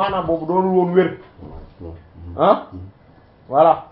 maanaam boobu doonul woon wér ah voilà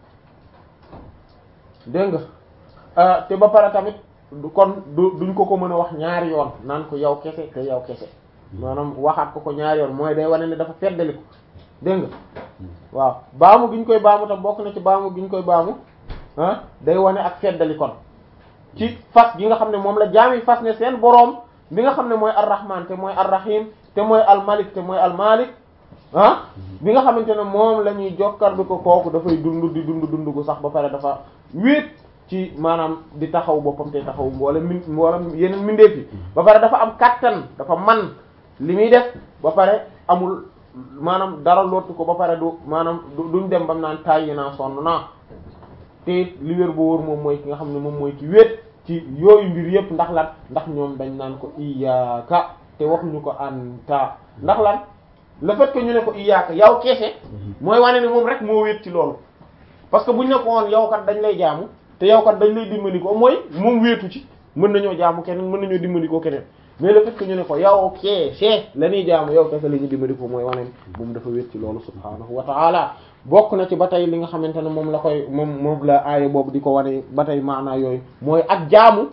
dégg nga te ba pare tamit du kon du duñ ko ko mën a wax ñaari yoon naan ko yow kese te yow kese maanaam waxaat ko ko ñaari yoon mooy day wane ne dafa feddali ko dégg nga waaw baamu gi ñu koy baamu tam bokk na ci baamu gi ñu koy baamu ah day wane ak feddali kon ci fas gi nga xam ne moom la jaam yi fas ne seen boroom bi nga xam ne mooy ar-rahman te mooy ar-rahim te mooy al-malik te mooy al-malik ah bi nga xamante ne moom la ñuy jokkar bi ko kooku dafay dund di dund dund gu sax ba pare dafa wéet ci maanaam di taxaw boppam te taxaw mboole min mboolem yeneen mindeef yi ba pare dafa am kattan dafa man li muy def ba pare amul maanaam dara lottu ko ba pare du maanaam duñ dem bam naan tàyyi naa sonn naa te li wér boo wóor moom mooy ki nga xam ne moom mooy ki wéet ci yooyu mbir yépp ndax lan ndax ñoom dañ naan ko iyaaka te waxuñu ko anta ndax lan le fait que ñu ne ko iyaaka yow keese mooy wane ne moom rek moo wéet ci loolu parce que buñ ne ko woon yow kat dañ lay jaamu te yow kat dañ lay dimbali ko mooy moom wéetu ci mën nañoo jaamu keneen mën nañoo dimbali ko keneen mais le fait que ñu ne ko yow keese la ñuy jaamu yow kese la ñuy dimbali ko mooy wane moom dafa wéet ci loolu subhaanahu wa ta'ala bokk na ci ba tey li nga xamante ne moom la koy moom moom la aaya boobu di ko wane ba tey maanaa yooyu mooy ak jaamu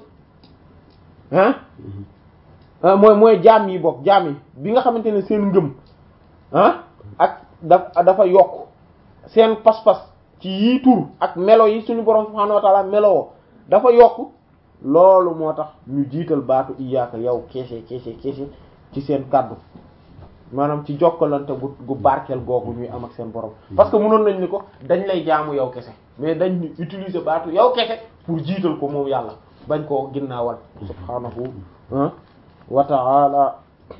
ah mooy mooy jaam yi bokk jaam yi bi nga xamante ne seen ngëm ah ak da dafa yokk seen pas-pas ci yii tur ak melo yi suñu borom subhaanahu wa ta'ala meloo dafa yokk loolu moo tax ñu jiital baatu iyaaka yow keese keese keese ci seen kàddu maanaam ci jokkalante gu gu barkeel googu ñuy am ak seen borom parce que mënoon nañ ni ko dañ lay jaamu yow kese mais dañ utiliser baatu yow kese pour jiital ko moom yàlla bañ koo ginnaawal subhaanahu wa ta'ala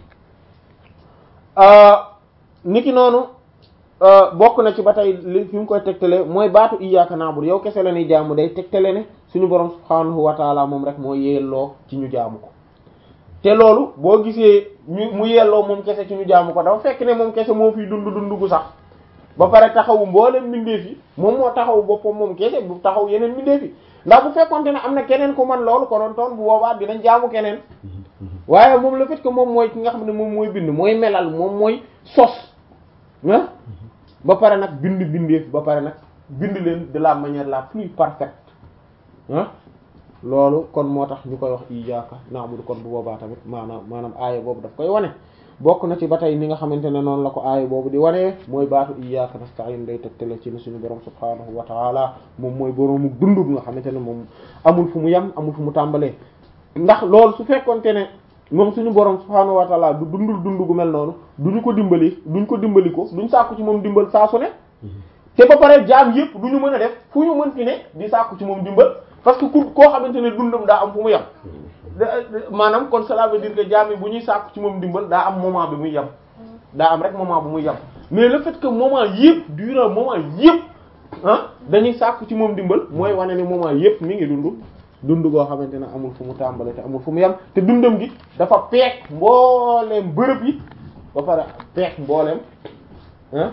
niki noonu bokk na ci ba tey li fi mu koy tegtale mooy baatu iyyaka na'budu yow kese la ñuy jaamu day tegtale ne suñu borom subhaanahu wa ta'ala moom rek moo yelloo ci ñu jaamu ko te loolu boo gisee ñu mu yelloo moom kese ci ñu jaamu ko dafa fekk ne moom kese moo fiy dund dund gu sax ba pare taxawu mboolem mbindeef yi moom moo taxawu boppam moom kese bu taxaw yeneen mbindeef yi ndax bu fekkonte ne am na keneen ku man loolu konoon toon bu boobaa dinañ jaamu keneen waaye moom le fait que moom mooy ki nga xam ne moom mooy bind mooy melal moom mooy sos ah ba pare nag bind bindeef ba pare nag bind leen de la manière la plus parfaite ah loolu kon moo tax ñu koy wax iyyaka na'budu kon bu boobaa tamit maanaam maanaam aaya boobu daf koy wane bokk na ci ba tey ni nga xamante ne noonu la ko aaya boobu di wane mooy baatu iyyaka nasta'in day tegtale ci ne suñu borom subhaanahu wa ta'ala moom mooy boroomu dund bi nga xamante ne moom amul fu mu yem amul fu mu tàmbalee ndax loolu su fekkonte ne moom suñu borom subhaanahu wa ta'ala du dundul dund gu mel noonu duñu ko dimbali duñ ko dimbali ko duñ sàkku ci moom dimbal saa su ne te ba pare jaam yëpp du ñu mën a def fu ñu mën fi ne di sàkku ci moom dimbal parce que ku koo xamante ne dundam daa am fu mu yem maanaam kon cela veut dire que jaam yi bu ñuy sàkku ci moom dimbal daa am moment bi muy yem daa am rek moment bu muy yem mais le fait que moment yëpp durant moment yëpp ah dañuy sàkku ci moom dimbal mooy wane ne moment yëpp mi ngi dund dund goo xamante ne amul fu mu tàmbale te amul fu mu yem te dundam gi dafa peek mbooleem bërëb yi ba pare peek mbooleem ah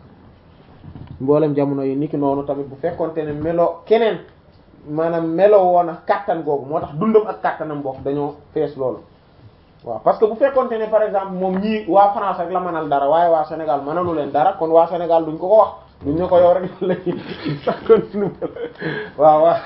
mboolem jamono yi niki noonu tamit bu fekkonte ne melo keneen maanaam melo woon ak kàttan googu moo tax dundam ak kàttanam bokk dañoo fees loolu waaw parce que bu fekkonte ne par exemple moom ñii waa France rek la mënal dara waaye waa Sénégal mënalu leen dara kon waa Sénégal duñ ko ko wax duñ ne ko yow rek la ñuy sakkoon waaw waaw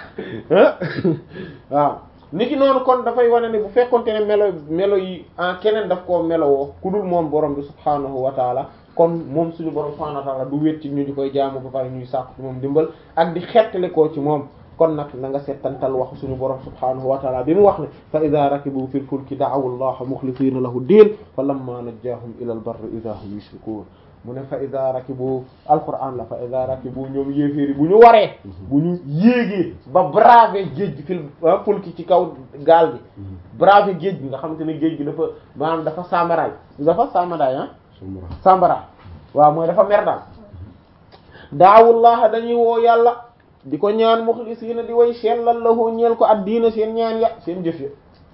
waaw niki noonu kon dafay wane ne bu fekkonte ne melo melo yi en keneen daf koo melowoo ku dul moom borom bi subhaanahu wa taala kon moom suñu borom subhaanahu wa taala du wét ci ñu di koy jaamu ba pare ñuy sàkku ci moom dimbal ak di xettali koo ci moom kon nag na nga settantal wax suñu borom subhaanahu wa taala bi mu wax ne fa ida rakibu fil fulki da'awu allaha muxlisiina lahu diin fa lamma najjaahum ila al barri ida hum yushrikuun mu ne fa ida rakibu alquran la fa ida rakibu ñoom yéeféeri bu ñu waree bu ñu yéegee ba braver géej gi fil fulki ci kaw gaal gi braver géej gi nga xamante ne géej gi dafa maanaam dafa samaraay dafa samaraay ah sambara waaw mooy dafa mer daal daawullaha dañuy woo yàlla di ko ñaan muxlisiina di way sellal lahu ñeel ko addiina seen ñaan ya seen jëf ya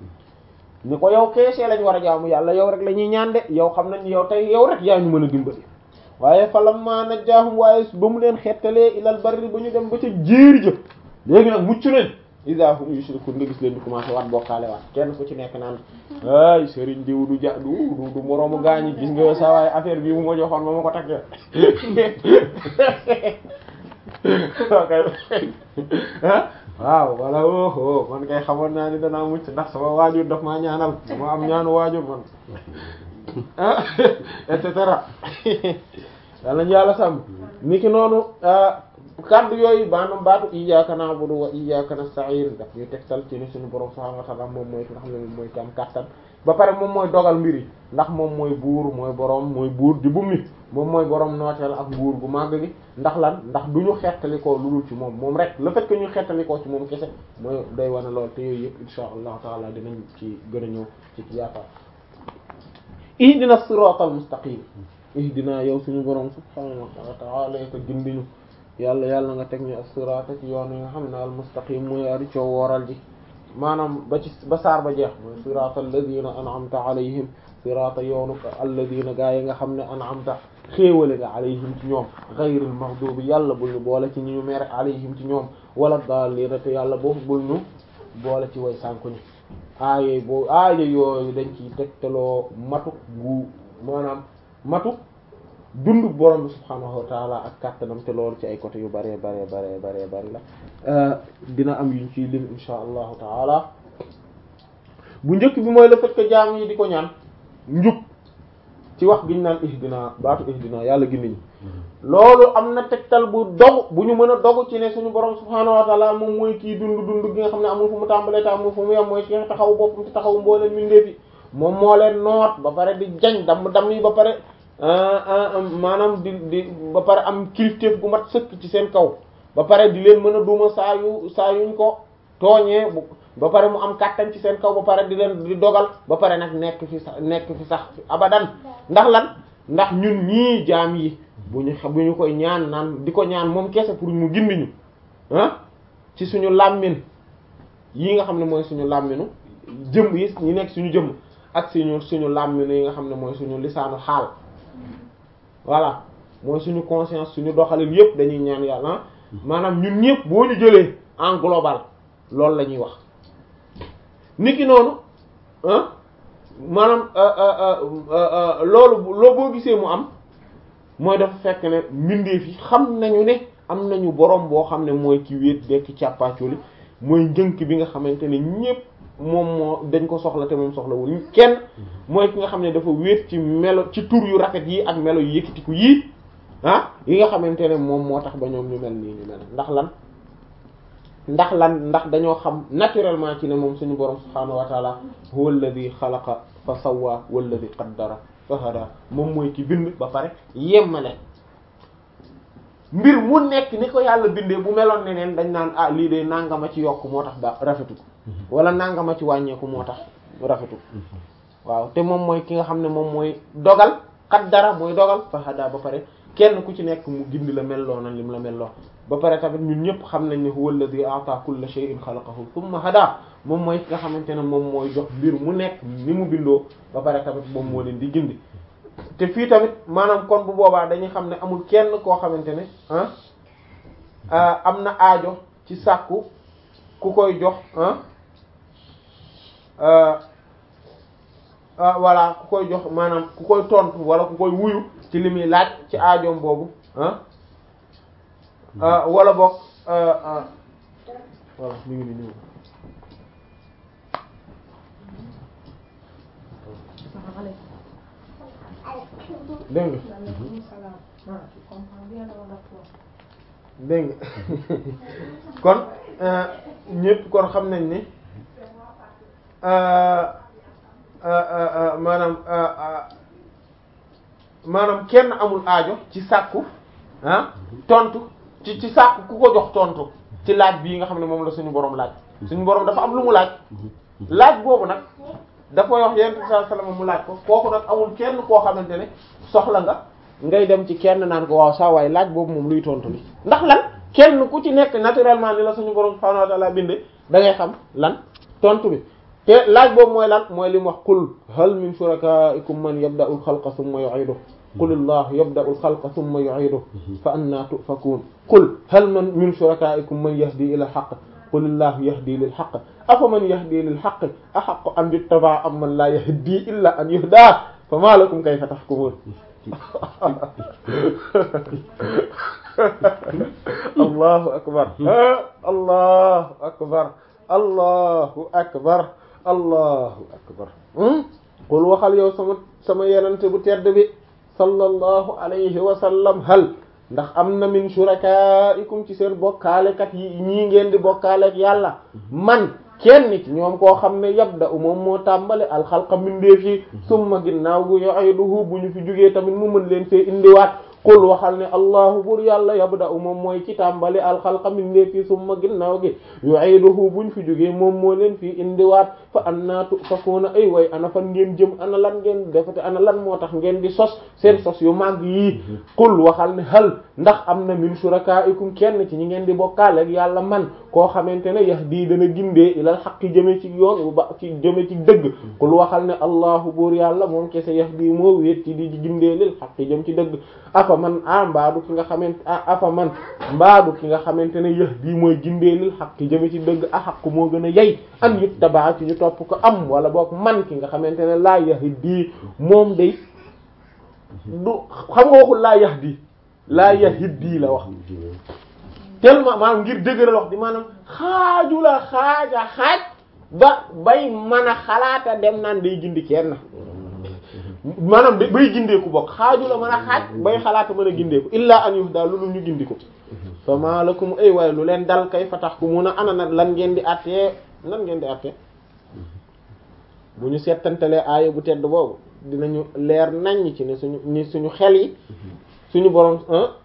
ni ko yow keesee lañ war a jaamu yàlla yow rek la ñuy ñaan de yow xam nañ yow tey yow rek yaa ñu mën a dimbali waaye falamma najjaahum waaye ba mu leen xettalee ilal barri ba ñu dem ba ca jéeri jëf léegi nag mucc nañ iza hum yushrikun nga gis leen di commencé waat bokkaale waat kenn ku ci nekk naan ay sëriñ diw du ja du du du moroomu gaañi gis nga sa waaye affaire bi mu ma joxoon ma ma ko takkee waaw wala oho man kay xamoon naa ni danaa mucc ndax sama waajur daf maa ñaanal dama am ñaanu waajur man ah et cetera yàlla ñu yàlla sàmm ni ki noonu kaddu yooyu maanaam baatu iyyaka na'budu wa iyyaka nasta'in daf ñuy tegtal ci ni suñu borom subhanahu wa ta'ala moom mooy ki nga xam ne moom mooy ki am kàttan ba pare moom mooy dogal mbir yi ndax moom mooy buur mooy borom mooy buur di bummi moom mooy borom nooteel ak buur bu màgg gi ndax lan ndax du ñu xettalikoo lu dul ci moom moom rek le fait que ñu xettalikoo ci moom kese mooy day wane lool te yooyu yëpp insha allahu taala dinañ ci gën a ñëw ci ci yaakaar ihdina siratal mustaqim ihdina yow suñu borom subhanahu wa ta'ala ko gindiñu yàlla yàlla nga teg ñu as-sirata ci yoon yi nga xam ne al mustaqim mooy ari coo wooral ji maanaam ba ci ba saar ba jeex mooy sirata alladina an'amta alayhim sirata yoonu alladina gaa yi nga xam ne an'amta xéewale nga alayhim ci ñoom ghayril maghdubi yàlla bul ñu boole ci ñi ñu mere alayhim ci ñoom wala daalliina te yàlla boobu bul ñu boole ci way sànku ñi aaye boo aaye yooyu dañ ciy tegtaloo matu gu maanaam matu dund borom bi subhaanahu wa taala ak kàttanam te loolu ci ay côté yu bare bare bare bare bari la dina am yuñ ciy lim insha allahu taala bu njëkk bi mooy le fait que jaam yi di ko ñaan njub ci wax giñ naan ihdina baatu ihdina yàlla gindiñu loolu am na tegtal bu dogu bu ñu mën a dogu ci ne suñu borom subhaanahu wa taala moom mooy kii dund dund gi nga xam ne amul fu mu tàmbalee te amul fu mu yem mooy ci taxaw boppam ci taxaw mbooleen mindeefi moom moo leen noot ba pare di jañ damm damm yi ba pare maanaam di di ba pare am kilifteef gu mat sëkk ci seen kaw ba pare di leen mën a duma saa yu saa yuñ ko tooñee bu ba pare mu am kàttan ci seen kaw ba pare di leen di dogal ba pare nag nekk fi sax nekk fi sax abadan ndax lan ndax ñun ñii jaam yi bu ñu bu ñu koy ñaan naan di ko ñaan moom kese pour mu gindiñu ah ci suñu làmmin yi nga xam ne mooy suñu làmminu jëm yi ñu nekk suñu jëmm ak suñu suñu làmminu yi nga xam ne mooy suñu lisaanu xaal voilà mooy suñu conscience suñu doxalin yépp dañuy ñaan yàlla maanaam ñun ñëpp boo ñu jëlee en global loolu la ñuy wax niki noonu ah maanaam loolu loo boo gisee mu am mooy dafa fekk ne mbindeef yi xam nañu ne am nañu borom boo xam ne mooy ki wéet dekk càppaaculi mooy njënk bi nga xamante ne ñépp moom moo dañ ko soxla te moom soxlawul kenn mooy ki nga xam ne dafa wéet ci melo ci tur yu rafet yi ak melo yu yëkkatiku yii ah yi nga xamante ne moom moo tax ba ñoom ñu mel nii ñu mel ndax lan ndax lan ndax dañoo xam naturellement ci ne moom suñu borom subhaanahu wa taala huwa alladhi xalaqa fa sawwa walladhi qaddara fa hada moom mooy ki bind ba pare yemmale mbir mu nekk ni ko yàlla bindee bu meloon neneen dañ naan ah lii de nangama ci yokk moo tax ba rafetu wala nangama ci wàññeeku moo tax rafetu waaw te moom mooy ki nga xam ne moom mooy dogal qaddara mooy dogal fa hada ba pare kenn ku ci nekk mu gindi la melloo na lim la melloo ba pare tamit ñun ñëpp xam nañ ne huwa alladhi a'ta kulla shay'in khalaqahu thumma hada moom mooy ki nga xamante ne moom mooy jox mbir mu nekk ni mu bindoo ba pare tamit moom moo leen di gindi te fii tamit maanaam kon bu boobaa dañuy xam ne amul kenn koo xamante ne ah am na aajo ci sàkku ku koy jox ah voilà ku koy jox maanaam ku koy tontu wala ku koy wuyu ci li muy laaj ci aajoom boobu ah wala boog voilà mi ngi ni ñëw dégg nga dégg nga kon ñépp kon xam nañ ni maanaam maanaam kenn amul aajo ci sàkku ah tontu ci ci sàkku ku ko jox tontu ci laaj bii nga xam ne moom la suñu boroom laaj suñu boroom dafa am lu mu laaj laaj boobu nag dafa wax yonent bi sallallahu alayhi wasallam mu laaj ko kooku nag amul kenn koo xamante ne soxla nga ngay dem ci kenn naan ko waaw saa waay laaj boobu moom luy tontu li ndax lan kenn ku ci nekk naturellement ni la suñu boroom subhanahu wa ta'ala binde da ngay xam lan tontu bi te laaj boobu mooy lan mooy li mu wax qul hal min shuraka'ikum man yabda'u al-khalqa thumma yu'iduhu qul allahu yabda'u al-khalqa thumma yu'iduhu fa anna tufakun qul hal man min shuraka'ikum man yahdi ila al-haqq qulillahu yahdi lil haqq afaman yahdi lil haqq ahaqqu an yuttaba am man la yahdi illa an yuhda fama lakum kayfa tahkumun allahu akbar allahu akbar allahu akbar allahu akbar qul waxal yow sama sama yenante bu tedd bi sallallahu alayhi wa sallam hal ndax am na min shurakaikum ci seen bokkaalekat yi ñii ngeen di bokkaaleek yàlla man kenn ci ñoom koo xam ne yabda u moom moo tàmbale alxalqa mindeef yi summa ginnaaw gu yu'iduhu bu ñu fi jógee tamit mu mën leen fee indiwaat qul waxal ne allahu bur yàlla yabda u moom mooy ci tàmbale alxalqa mindeef yi summa ginnaaw gi yu'iduhu bu ñu fi jógee moom moo leen fii indiwaat fa annaa tufakuuna ay way ana fan ngeen jëm ana lan ngeen defate ana lan moo tax ngeen di sos seen sos yu màgg yii qul waxal ne hal ndax am na min shurakaikum kenn ci ñi ngeen di bokkaale ak yàlla man koo xamante ne yahdi dana gindee ilal xaqi jëme ci yoon bu ba ci jëme ci dëgg qul waxal ne allahu buur yàlla moom kese yahdi moo wéet ci di gindee lil xaqi jëm ci dëgg afa man a mbaadu ki nga xamante a afa man mbaadu ki nga xamante ne yahdi mooy gindee lil xaqi jëme ci dëgg a xaqu moo gën a yey an yuttabaa ci ñu topp ko am wala boog man ki nga xamante ne laa yahdi moom day du xam nga waxul laa yahdi laa yahdi la wax tellement maanaam ngir dëgëral wax di maanaam xaaju la xaaja xaaj ba bay mën a xalaata dem naan day gindi kenn maanaam bay gindeeku bokk xaaju la mën a xaaj bay xalaata mën a gindeeku illaa an yuhda lu ñu gindi ko fa ma lakum ay waaye lu leen dal kay fa tax ku mun a ana na lan ngeen di attee lan ngeen di attee bu ñu settantalee aaya bu tedd boobu dinañu leer naññ ci ne suñu ni suñu xel yi suñu borom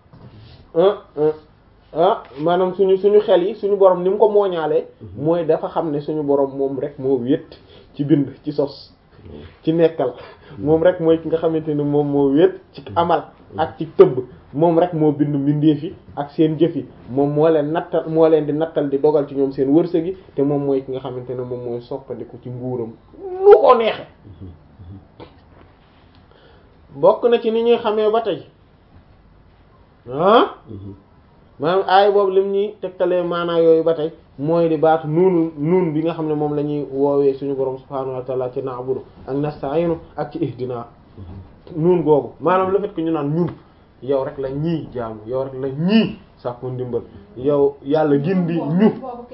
ah maanaam suñu suñu xel yi suñu borom ni mu ko mooñaalee mooy dafa xam ne suñu borom moom rek moo wét ci bind ci sos ci nekkal moom rek mooy ki nga xamante ne moom moo wét ci amal ak ci tëbb moom rek moo bind mbindeef yi ak seen jëf yi moom moo leen nattal moo leen di nattal di dogal ci ñoom seen wërsëg yi te moom mooy ki nga xamante ne moom mooy soppandiku ci nguuram nu ko neexe bokk na ci ni ñuy xamee ba tey ah maanaam aay boobu lim ñuy tegtalee maanaa yooyu ba tey mooy di baatu nuunu nuun bi nga xam ne moom la ñuy woowee suñu borom subhaanahu wa ta'ala ci na'budu ak nasta'inu ak ci ihdina nuun googu maanaam le fait que ñu naan ñun yow rek la ñii jaamu yow rek la ñii sàkku ndimbal yow yàlla gindi ñu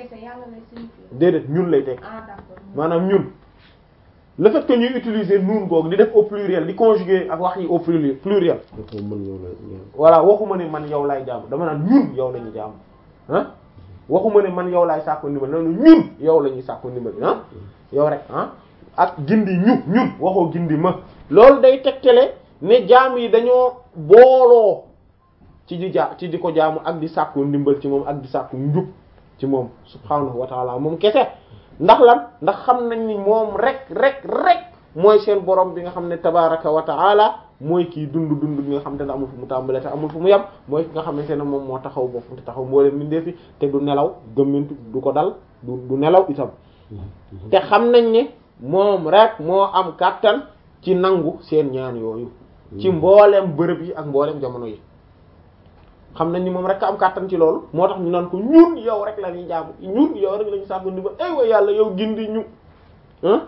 déedéet ñun lay teg maanaam ñun le fait que ñuy utiliser nuun googu di def au pluriel di conjuguer ak wax yi au pluriel pluriel voilà waxuma ne man yow laay jaamu dama naan ñun yow la ñuy jaamu ah waxuma ne man yow laay sàkku ndimbal noonu ñun yow la ñuy sàkku ndimbal ah yow rek ah ak gindi ñu ñun waxoo gindi ma loolu day tegtale ne jaam yi dañoo booloo ci di ja ci di ko jaamu ak di sàkku ndimbal ci moom ak di sàkku njub ci moom subhaanahu wa taala moom kese ndax lan ndax xam nañ ni moom rek rek rek mooy seen borom bi nga xam ne tabaraka wa taala mooy kii dund dund bi nga xam te ne amul fu mu tàmbalee te amul fu mu yem mooy ki nga xamante ne moom moo taxaw boppam te taxaw mboolem mbindeef fi te du nelaw gëmmintu du ko dal du du nelaw itam te xam nañ ne moom rek moo am kàttan ci nangu seen ñaan yooyu ci mboolem bërëb yi ak mboolem jamono yi xam nañ ni moom rek am kàttan ci loolu moo tax ñu naan ko ñun yow rek la ñuy jaamu ñun yow rek la ñu sàkku ndimbal ay wa yàlla yow gindi ñu ah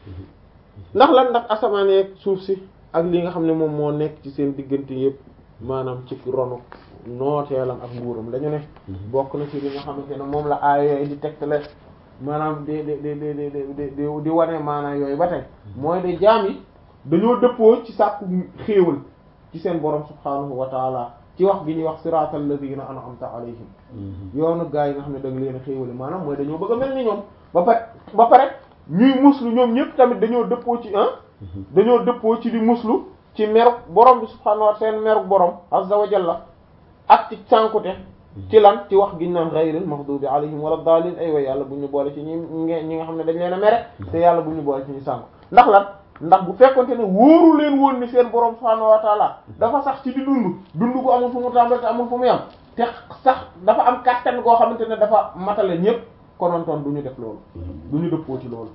ndax lan ndax asamaan yeeg suuf si ak li nga xam ne moom moo nekk ci seen diggante yëpp maanaam ci ronu nooteelam ak nguuram dañu ne bokk na ci li nga xamante ne moom la aaya yooyu di tegtale maanaam di di di di di di di wane maanaam yooyu ba tey mooy de jaam yi dañoo dëppoo ci sàkku xéewal ci seen borom subhaanahu wa taala ci wax gi ñuy wax siraatal ladina an'amta alayhim yoonu gaa yi nga xam ne da nga leen a xéewale maanaam mooy dañoo bëgg a mel ni ñoom ba pare ba pare ñuy muslu ñoom ñëpp tamit dañoo dëppoo ci ah dañoo dëppoo ci di muslu ci meruk borom bi subhaanahu wa seen meruk borom azza wa jalla ak ci sànkute ci lan ci wax giñ naan ghayril maghdubi alayhim wala daalin ay way yàlla bu ñu boole ci ñi ñi nga xam ne dañ leen a mere te yàlla bu ñu boole ci ñu sànk ndax lan ndax bu fekkonte ne wóoru leen woon ni seen borom subhaanahu wa taala dafa sax ci di dund dund ko amul fu mu tàmbali te amul fu mu yam te sax dafa am kàttan goo xamante ne dafa matale ñëpp konontoon du ñu def loolu du ñu dëppoo ci loolu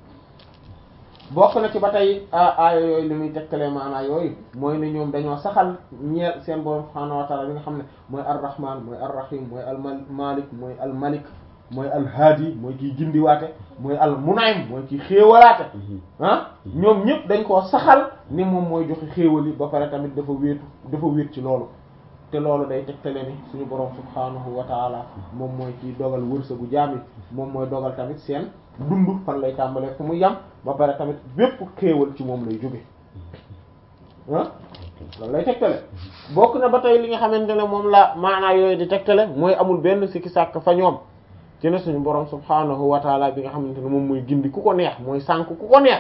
bokk na ci ba tey aaya yooyu li muy tegtalee maanaa yooyu mooy ne ñoom dañoo saxal ñeel seen borom subhaanahu wa taala li nga xam ne mooy ar-rahman mooy ar-rahim mooy al malik mooy al malik mooy alhaadi mooy kiy gindiwaate mooy al munaym mooy kiy xéewalaate ah ñoom ñëpp dañ koo saxal ni moom mooy joxe xéewal yi ba pare tamit dafa wéetu dafa wéet ci loolu te loolu day tegtale ni suñu borom subhaanahu wa taala moom mooy kiy dogal wërsëgu jaam yi moom mooy dogal tamit seen dund fan lay tàmbalee fu mu yam ba pare tamit bépp xéewal ci moom lay jóge ah loolu lay tegtale bokk na ba tey li nga xamante ne moom la maanaa yooyu di tegtale mooy amul benn sikki sàkk fa ñoom ci ne suñu borom subhaanahu wa taala bi nga xamante ne moom mooy gindi ku ko neex mooy sànk ku ko neex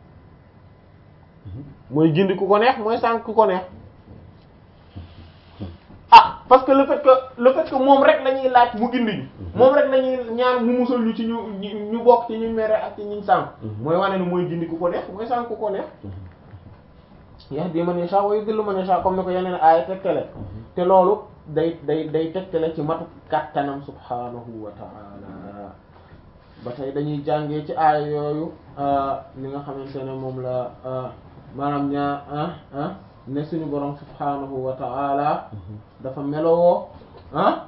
mooy gindi ku ko neex mooy sànk ku ko neex ah parce que le fait que le fait que moom rek la ñuy laaj mu gindi ñu moom rek la ñuy ñaan mu musal ñu ci ñu ñu bokk ci ñu mere ak ci ñu sànk mooy wane ne mooy gindi ku ko neex mooy sànk ku ko neex yahdi man yasha wa yudillu man yasha comme ni ko yeneen aaya tegtale te loolu day day day tegtale ci matu kàttanam subhanahu wa ta'ala ba tey dañuy jàngee ci aaya yooyu li nga xamante ne moom la maanaam ñaa ah ah ne suñu borom subhanahu wa ta'ala dafa melowoo ah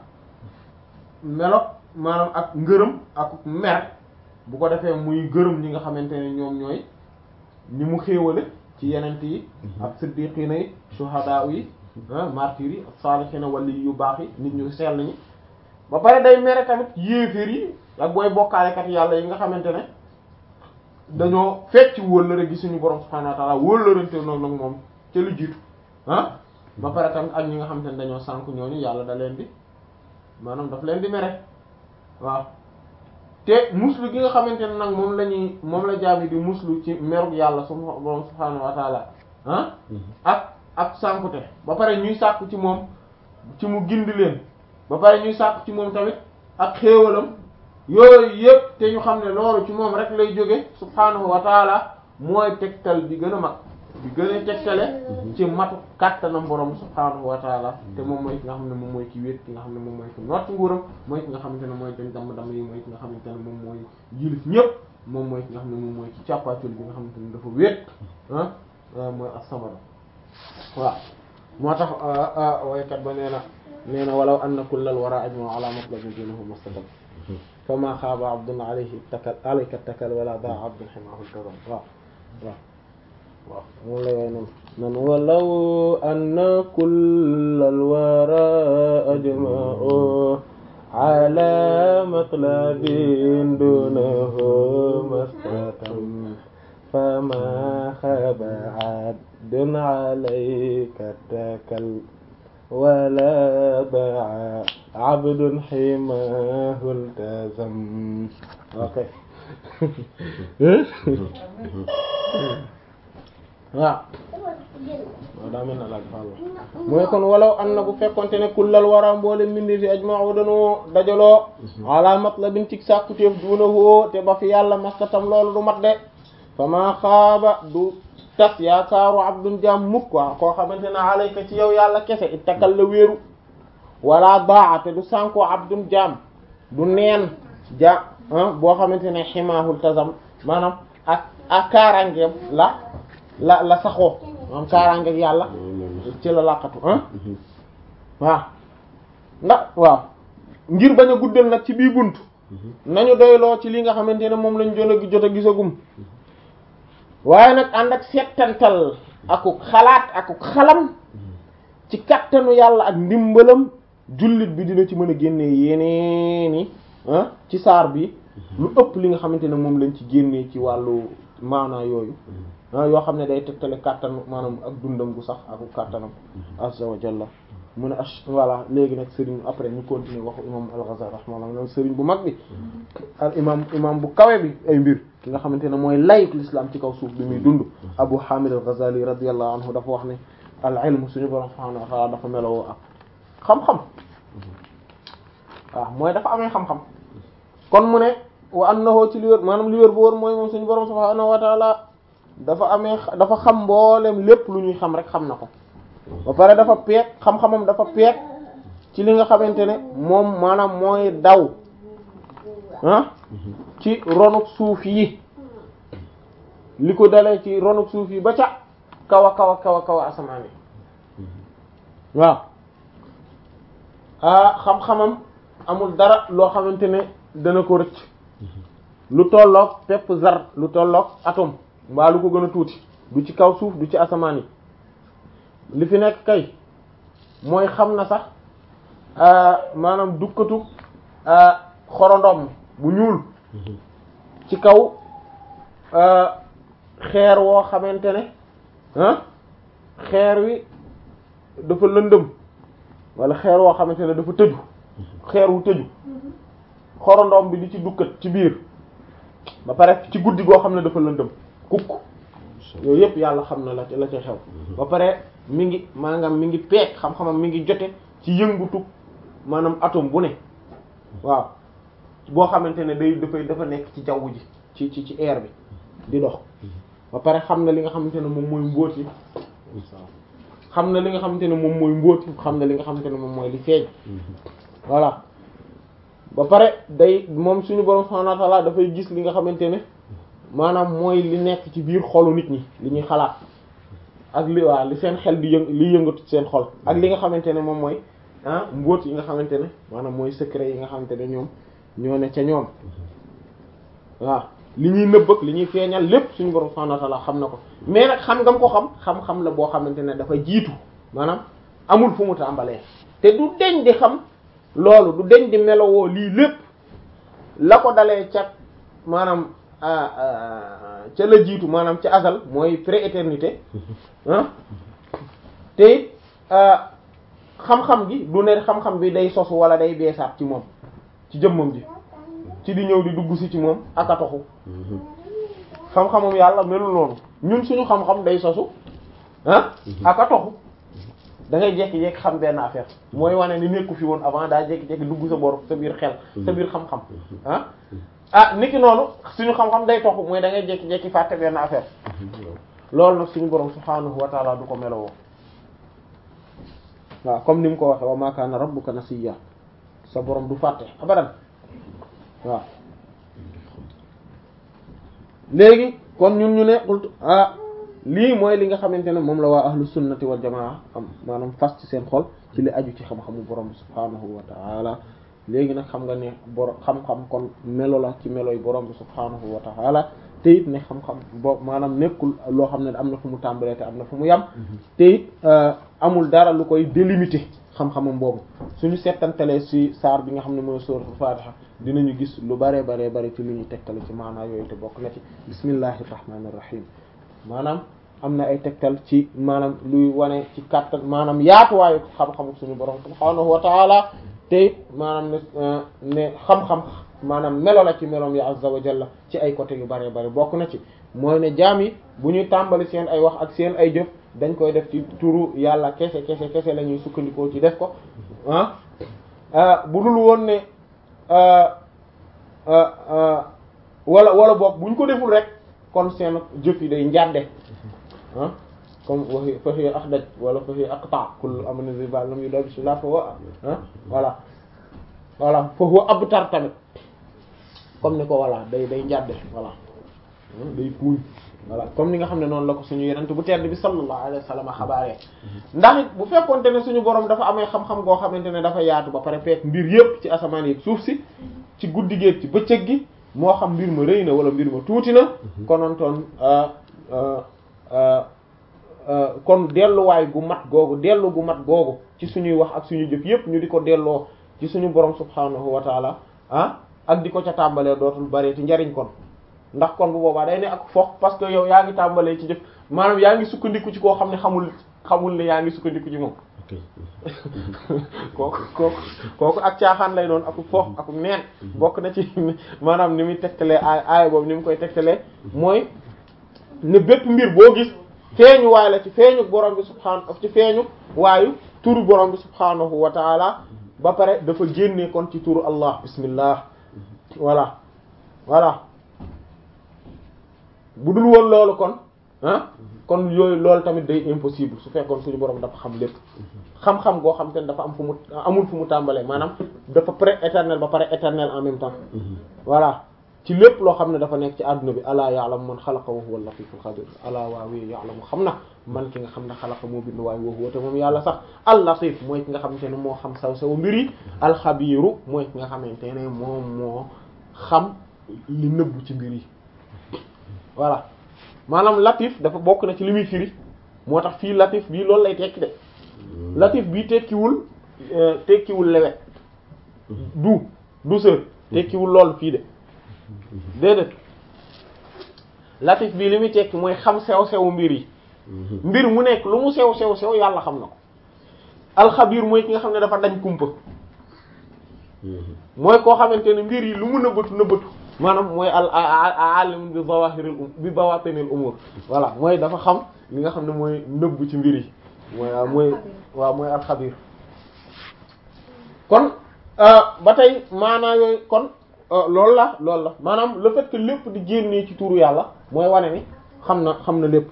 melo maanaam ak ngërëm ak mer bu ko defee muy gërëm ñi nga xamante ne ñoom ñooy ñi mu xéewale ci yenent yi ak siddiqina yi shuhada yi martyrs yi ak salihina wali yu baax yi nit ñu sell ñi ba pare day mere tamit yéeféer yi ak booy bokkaalekat yàlla yi nga xamante ne dañoo fecc wóllëre gi suñu borom subhanahu wa ta'ala wóllërante noonu nag moom ca lu jiitu ah ba pare tamit ak ñi nga xamante ne dañoo sànk ñooñu yàlla da leen di maanaam daf leen di mere waaw te muslu gi nga xamante ne nag moom la ñuy moom la jaami di muslu ci merug yàlla su borom subhaanahu wa taala ah ak ak sànkute ba pare ñuy sàkku ci moom ci mu gindi leen ba pare ñuy sàkku ci moom tamit ak xéewalam yooyu yëpp te ñu xam ne loolu ci moom rek lay jóge subhaanahu wa taala mooy tegtal bi gën a mag bi gën a tegtale ci matu kàttanam borom subhaanahu wa taala te moom mooy ki nga xam ne moom mooy ki wéet ki nga xam ne moom mooy ki noot nguuram mooy ki nga xamante ne mooy dañ damm damm yi mooy ki nga xamante ne moom mooy yilif ñëpp moom mooy ki nga xam ne moom mooy ci càppaacul bi nga xamante ne dafa wéet ah mooy as-samad waaw moo tax waykat ba nee na nee na walaw anna kullal wara ajma ala matlabin dinahu mustaqbal fama xaaba abdun alayhi takal alayka takal wala daa abdun ximahu tazam waaw waaw waaw moom la yooy noonu nan walaw anna kullal wara ajma'u ala matlabin dunahu mastatam fama xaba abdun alayka takal wala baa abdun ximahu iltazam ok waaw waaw daa mel na laaj fàll mooy kon walaw an na bu fekkonte ne kullal wara mboole mbindi fi ajma'u dañoo dajaloo ala matlabin ci sàkkutéef duunahoo te ba fi yàlla mastatam loolu du mat de fama xaaba du tas yaakaaru abdun jaam mukk waa koo xamante ne alayka ci yow yàlla kese ittakal la wéeru wala baa te du sànko abdun jaam du neen ja boo xamante ne ximaahul tasam maanaam ak ak kaaraangeem la la la saxoo maanaam kaaraangeeg yàlla ci la laqatu ah waaw ndax waaw ngir bañ a guddal nag ci bii bunt nañu doyloo ci li nga xamante ne moom lañ jot a jot a gisagum waaye nag ànd ak settantal akuk xalaat akuk xalam ci kattanu yàlla ak ndimbalam jullit bi dina ci mën a génnee yeneeni ah ci saar bi lu ëpp li nga xamante ne moom lañ ci génnee ci wàllu maanaa yooyu ah yoo xam ne day tegtale kàttan maanaam ak dundam gu sax ak kàttanam azza wa jalla mu ne ash voilà léegi nag sëriñ après ñu continuer waxu imam al-Ghazali rahimahullah sëriñ bu mag bi al imam imam bu kawe bi ay mbir ki nga xamante ne mooy layuk l'islam ci kaw suuf bi muy dund Abu Hamid al-Ghazali radiyallahu anhu dafa wax ne al ilm suñu borom subhanahu wa ta'ala dafa melowoo ak xam-xam waaw mooy dafa amee xam-xam kon mu ne wa annahu ci li wér maanaam li wér bu wóor mooy moom suñu borom subhanahu wa ta'ala dafa amee dafa xam mboolem lépp lu ñuy xam rek xam na ko ba pare dafa peeg xam-xamam dafa peeg ci li nga xamante ne moom maanaam mooy daw ah ci ronuk suuf yi li ko dalee ci ronuk suuf yi ba ca kaw a kaw a kaw a kaw a asamaan yi waaw ah xam-xamam amul dara loo xamante ne dana ko rëcc lu tolloog pepp zar lu tolloog atome mbaa lu ko gën a tuuti du ci kaw suuf du ci asamaan yi li fi nekk kay mooy xam na sax maanaam dukkatu xorondom bu ñuul ci kaw xeer woo xamante ne ah xeer wi dafa lëndëm wala xeer woo xamante ne dafa tëju xeer wu tëju xorondom bi di ci dukkat ci biir ba pare ci guddi goo xam ne dafa lëndëm kukk yooyu yëpp yàlla xam na la la ca xew ba pare mi ngi maanaam mi ngi peek xam-xamam mi ngi jote ci yëngutu maanaam atome bu ne waaw boo xamante ne day dafay dafa nekk ci jaww ji ci ci ci air bi di dox ba pare xam na li nga xamante ne moom mooy mbóot yi xam na li nga xamante ne moom mooy mbóot yi xam na li nga xamante ne moom mooy li feeñ voilà ba pare day moom suñu borom subhanahu wa ta'ala dafay gis li nga xamante ne maanaam mooy li nekk ci biir xolu nit ñi li ñuy xalaat ak li waa li seen xel di yëng li yëngatu seen xol ak li nga xamante ne moom mooy ah mbóot yi nga xamante ne maanaam mooy secret yi nga xamante ne ñoom ñoo ne ca ñoom waaw li ñuy nëbb ak li ñuy feeñal lépp suñu borom subhanahu wa ta'ala xam na ko mais nag xam nga ko xam xam-xam la boo xamante ne dafa jiitu maanaam amul fu mu tàmbalee te du deñ di xam loolu du deñ di melowoo lii lépp la ko dalee ca maanaam ca la jiitu maanaam ca asal mooy pré-éternité ah te it xam-xam gi du ne xam-xam bi day sosu wala day beesaat ci moom ci jëmmam ji ci di ñëw di dugg si ci moom ak a toxu xam-xamum yàlla melul noonu ñun suñu xam-xam day sosu ah ak a toxu da ngay jékki-jékki xam benn affaire mooy wane ni nekku fi woon avant daa jékki-jékki dugg sa bor sa biir xel sa biir xam-xam ah ah niki noonu suñu xam-xam day toxu mooy da ngay jékki-jékki fàtte benn affaire loolu nag suñu borom subhaanahu wa taala du ko melowoo waaw comme ni mu ko waxe wa ma kaana rabbuka nasiya sa borom du fàtte abadan waaw léegi kon ñun ñu ne qultu ah lii mooy li nga xamante ne moom la waa ahlu sunnati wal jamaa am maanaam fas ci seen xol ci li aju ci xam-xamu borom bi subhaanahu wa taala léegi nag xam nga ne borom xam-xam kon melo la ci melo yi borom bi subhaanahu wa taala te it ne xam-xam bo maanaam nekkul loo xam ne am na fu mu tàmbalee te am na fu mu yam te it amul dara lu koy délimiter xam-xamam boobu suñu settantalee ci saar bi nga xam ne mooy suratul fatiha dinañu gis lu bare bare bare ci lu ñuy tegtale ci maanaa yooyu te bokk na ci bismillahir rahmanir rahim maanaam am na ay tegtal ci maanaam luy wane ci kàttan maanaam yaatuwaayu xam-xamu suñu borom subhaanahu wa taala te it maanaam ne ne xam-xam maanaam melo la ci meloom ya azza wa jalla ci ay côté yu bare bare bokk na ci mooy ne jaam yi bu ñuy tàmbali seen ay wax ak seen ay jëf dañ koy def ci turu yàlla kese kese kese la ñuy sukkandikoo ci def ko ah bu dul woon ne wala wala boog bu ñu ko deful rek kon seen jëf yi day njàdde ah comme waxi faxi axdaj wala faxi aqta kullu amana ziba lam yu dabi si la fa wa ah voilà voilà fa huwa abtar tamit comme ni ko voilà day day njàdde voilà day puuñ voilà comme ni nga xam ne noonu la ko suñu yenent bu tedd bi sallallahu alayhi wa sallam xabaaree ndax it bu fekkonte ne suñu borom dafa amee xam-xam goo xamante ne dafa yaatu ba pare fekk mbir yépp ci asamaan yi suuf si ci guddi gi ci bëccëg gi moo xam mbir ma rëy na wala mbir ma tuuti na konontoon kon delluwaay gu mat googu dellu gu mat googu ci suñuy wax ak suñu jëf yépp ñu di ko delloo ci suñu borom subhanahu wa taala ah ak di ko ca tàmbalee dootul bari ti njariñ kon ndax kon bu boobaa day ne ak fox parce que yow yaa ngi tàmbalee ci jëf maanaam yaa ngi sukkandiku ci koo xam ne xamul xamul ne yaa ngi sukkandiku ci moom kooku kooku kooku ak caaxaan lay doon aku fox aku neen bokk na ci maanaam ni muy tegtalee aay aay boobu ni mu koy tegtalee mooy ne bépp mbir boo gis feeñu waay la ci feeñu borom bi subhaanahu ci feeñu waayu turu borom bi subhaanahu wa taala ba pare dafa génnee kon ci turu allah bismillah voilà voilà bu dul woon loolu kon ah kon yooyu loolu tamit day impossible su fekkoon suñu borom dafa xam lépp xam-xam goo xam te ne dafa am fu mu amul fu mu tàmbalee maanaam dafa pré-éternel ba pare éternel en même temps voilà ci lépp loo xam ne dafa nekk ci àdduna bi alaa ya'lamu man xalaqa wa huwa al-latiful xabir alaa waawee ya'lamu xam na man ki nga xam ne xalaqa moo bind waaye wa huwa te moom yàlla sax al-latif mooy ki nga xamante ne moo xam saw saw mbir yi alxabiru mooy ki nga xamante ne moom moo xam li nëbbu ci mbir yi voilà maanaam latif dafa bokk na ci li muy firi moo tax fii latif bii loolu lay tekki de latif bii tekkiwul tekkiwul lewet du douceur tekkiwul lool fii de déedéet latif bii li muy tekki mooy xam sew sewu mbir yi mbir mu nekk lu mu sew sew sew yàlla xam na ko alxabiir mooy ki nga xam ne dafa dañ kumpa mooy koo xamante ne mbir yi lu mu nëbbatu nëbbatu maanaam mooy al alim bi zawahiril bi bawatinil umur voilà mooy dafa xam li nga xam ne mooy nëbb ci mbir yi mooy mooy waaw mooy alxabiir kon ba tey maanaa yooyu kon loolu la loolu la maanaam le fait que lépp di génnee ci tuuru yàlla mooy wane ni xam na xam na lépp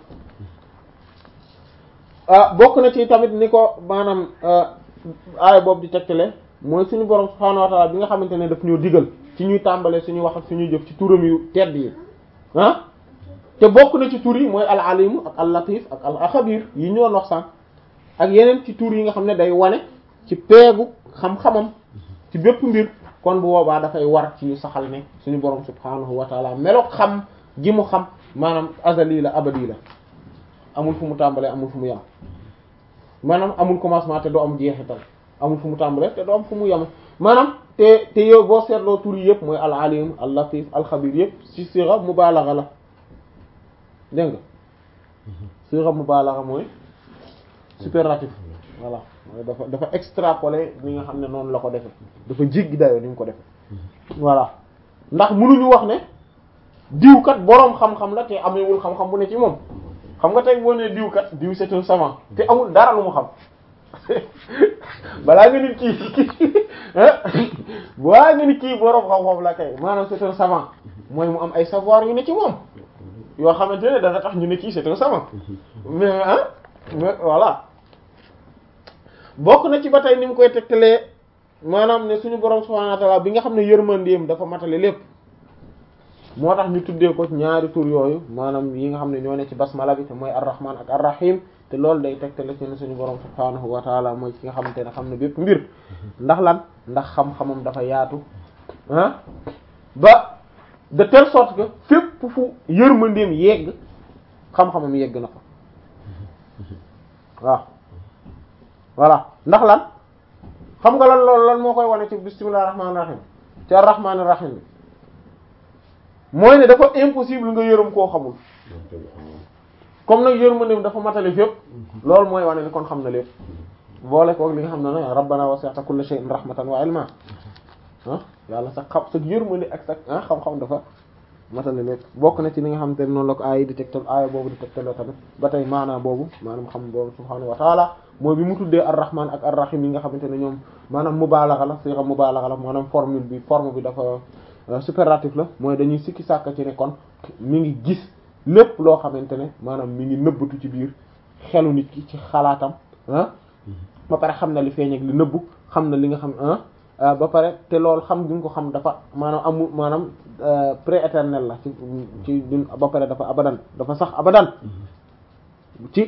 bokk na ci tamit ni ko maanaam aaya boobu di tegtale mooy suñu borom subhaanahu wa ta'ala bi nga xamante ne daf ñoo digal ci ñuy tàmbalee suñuy wax ak suñuy jëf ci turam yu tedd yi ah te bokk na ci tur yi mooy al alim ak al latif ak al xabir yi ñu doon wax sànq ak yeneen ci tur yi nga xam ne day wane ci peegu xam-xamam ci bépp mbir kon bu boobaa dafay war ci ñu saxal ne suñu borom subhaanahu wa ta'ala meloog xam gi mu xam maanaam azali la abadi la amul fu mu tàmbalee amul fu mu yam maanaam amul commencement te doo am jeexital amul fu mu tàmbalee te doo am fu mu yam maanaam te te yow boo seetloo tur yi yëpp mooy al alim al latif al xabir yëpp ci sira mubalagha la dégg nga sira mubalagha mooy superlatif voilà mooy dafa dafa extrapoler ni nga xam ne noonu la ko defe dafa jéggi dayoo ni mu ko defe voilà ndax mënuñu wax ne diw kat boroom xam-xam la te amewul xam-xam bu ne ci moom xam nga tey boo nee diw kat diw c'est un savant te amul dara lu mu xam balaa nga ni kii balaa nga ni kii boroom xam-xam la kay maanaam c'est un savant mooy mu am ay savoir yu ne ci moom yoo xamante ne dana tax ñu ne kii c'est un savant mais ah mais voilà bokk na ci ba tey ni mu koy tegtalee maanaam ne suñu boroom subhanahu wa ta'ala bi nga xam ne yërmandeem dafa matale lépp moo tax ñu tuddee ko ñaari tur yooyu maanaam yi nga xam ne ñoo ne ci basmala bi te mooy ar-rahman ak ar-rahim te loolu day tegtale ci ne suñu borom subhaanahu wa taala mooy ki nga xamante ne xam ne bépp mbir ndax lan ndax xam-xamam dafa yaatu ah ba de telle sorte que fépp fu yërmandeem yegg xam-xamam yegg na fa waaw voilà ndax lan xam nga lan loolu lan moo koy wane ci bismillahir rahmanir rahim ci ar-rahmanir rahim bi mooy ne dafa impossible nga yërëm koo xamul comme nag yërmandeem dafa matale fépp loolu mooy wane ni kon xam na lépp boole koog li nga xam ne ne rabbana wasi'ta kulla shay'in rahmatan wa ilma ah yàlla sax xam sa yërmande ak sax ah xam-xam dafa matale lépp bokk na ci li nga xam te ne noonu la ko aaya di tegtal aaya boobu di tegtaloo tamit ba tey maanaam boobu maanaam xam boobu subhaanahu wa taala mooy bi mu tuddee ar-rahman ak ar-rahim yi nga xamante ne ñoom maanaam mubaalaxa la sixa mubaalaxa la maanaam formule bi forme bi dafa superlatif la mooy dañuy sikki sàkk ci ne kon mi ngi gis lépp loo xamante ne maanaam mi ngi nëbbatu ci biir xelu nit ki ci xalaatam ah ba pare xam na li feeñ ak li nëbbu xam na li nga xam ah ba pare te loolu xam gi nga ko xam dafa maanaam amul maanaam prééternel la ci ci dun ba pare dafa abadan dafa sax abadan ci